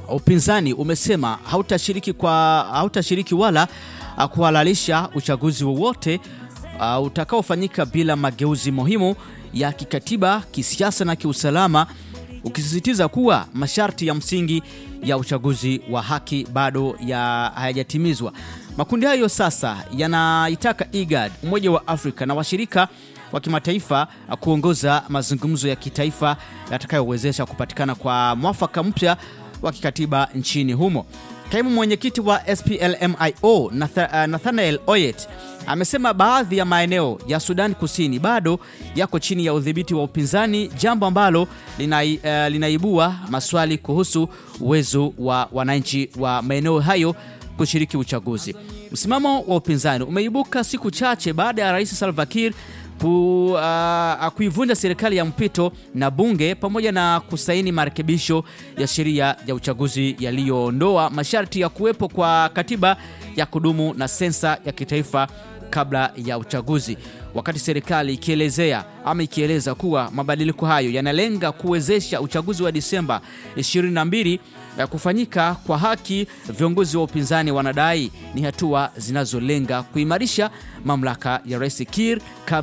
upinzani umesema hautashiriki kwa hautashiriki wala uh, kuhalalisha uchaguzi wowote uh, utakaofanyika bila mageuzi muhimu ya kikatiba, kisiasa na kiusalama, ukisisitiza kuwa masharti ya msingi ya uchaguzi wa haki bado ya hayajatimizwa. Makundi hayo sasa yanaitaka IGAD, Umoja wa Afrika na washirika wa kimataifa kuongoza mazungumzo ya kitaifa yatakayowezesha kupatikana kwa mwafaka mpya wa kikatiba nchini humo. Kaimu mwenyekiti wa SPLMIO Natha- Nathanael Oyet amesema baadhi ya maeneo ya Sudan Kusini bado yako chini ya udhibiti wa upinzani, jambo ambalo linai, uh, linaibua maswali kuhusu uwezo wa wananchi wa maeneo hayo kushiriki uchaguzi. Msimamo wa upinzani umeibuka siku chache baada ya Rais Salva Kiir ku, uh, kuivunja serikali ya mpito na bunge pamoja na kusaini marekebisho ya sheria ya uchaguzi yaliyoondoa masharti ya kuwepo kwa katiba ya kudumu na sensa ya kitaifa kabla ya uchaguzi, wakati serikali ikielezea ama ikieleza kuwa mabadiliko hayo yanalenga kuwezesha uchaguzi wa Disemba 22 ya kufanyika kwa haki. Viongozi wa upinzani wanadai ni hatua zinazolenga kuimarisha mamlaka ya Rais Kiir kabla